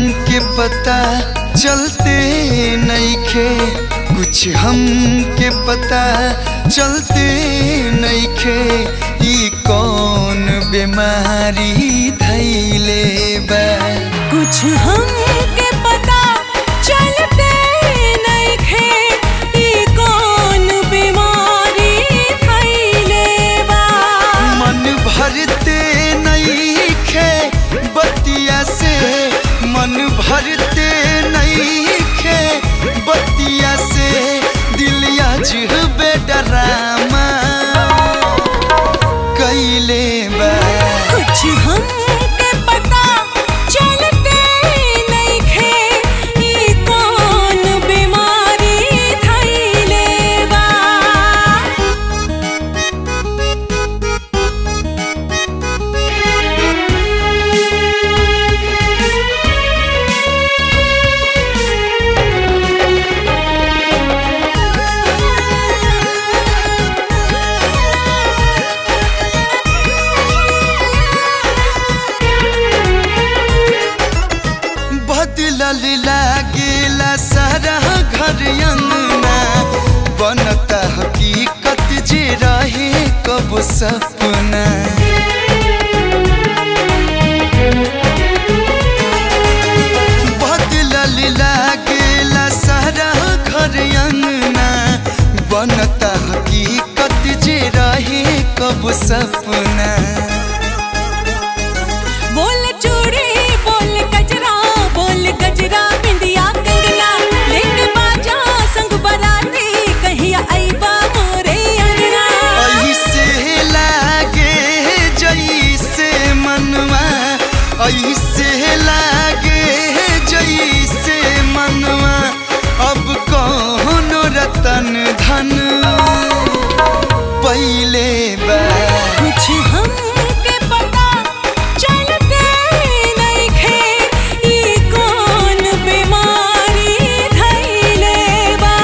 के पता चलते नइखे कुछ हम के पता चलते नइखे ई कौन बीमारी धैले बा कुछ हमके पता चलते नइखे ई कौन बीमारी थैले बा मन भरते नइखे बतिया से मन भरते नइखे बतिया से दिल अजबे डरामा कैले बा कुछ हमके पता चलते नइखे ई कौन बीमारी थैले बा बदलल लागेला सारा घर अंगना बनता हकीकत जे रहे कब सपना बदलल लागेला सारा घर अंगना बनता हकीकत जे रहे कब सपना बोल चूड़ी बोल गजरा बोल गजरा बिंदिया कंगना लेके बाजा संग बराती कहिया आईबा मोरे अंगना ऐसे लागे जैसे मनवा ऐसे लागे जैसे मनवा अब कौन रतन धन पहले बा कुछ हमके पता चलते नइखे ई कौन बीमारी धैले बा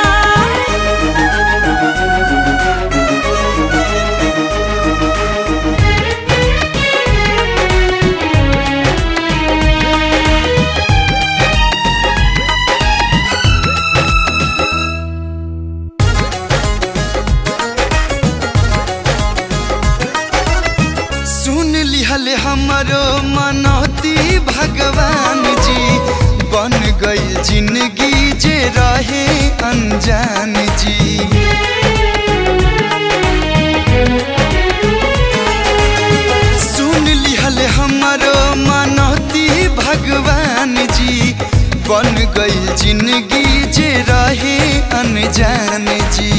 सुन लिहल हमरो मनौती भगवान जी बन गई जिंदगी जे रहे अनजान जी सुन लिहल हमरो मनौती भगवान जी बन गई जिंदगी जे रहे अनजान जी